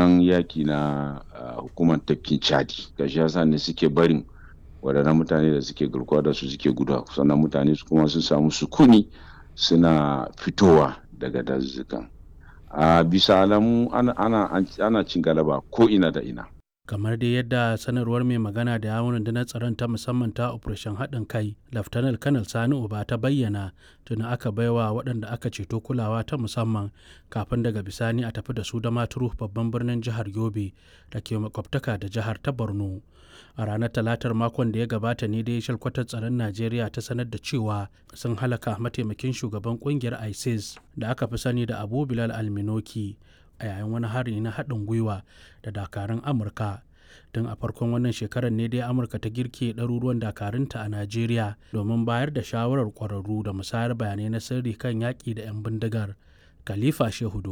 mummunan yaki na hukumar tafkin chadi ga shi yasa ne suke barin waɗannan mutane da suke garkuwa da su suke guda sannan mutane su kuma sun samu sukuni suna fitowa daga dazuzzukan a bisa alamu ana, ana, ana cin galaba ko ina da ina kamar dai yadda sanarwar mai magana da yawon rundunar tsaron ta musamman ta operation haɗin kai laftanar kanal sani uba ta bayyana tuni aka baiwa waɗanda aka ceto kulawa ta musamman kafin daga bisani a tafi da su da maturu babban birnin jihar yobe da ke makwabtaka da jihar ta borno a ranar talatar makon da ya gabata ne dai shalkwatar tsaron najeriya ta sanar da cewa sun halaka mataimakin shugaban kungiyar isis da aka fi sani da abu bilal alminoki a yayin wani hari na haɗin gwiwa da dakarun amurka tun a farkon wannan shekarar ne dai amurka ta girke ɗaruruwan dakarunta a najeriya domin bayar da shawarar ƙwararru da musayar bayanai na sirri kan yaƙi da 'yan bindigar khalifa shehu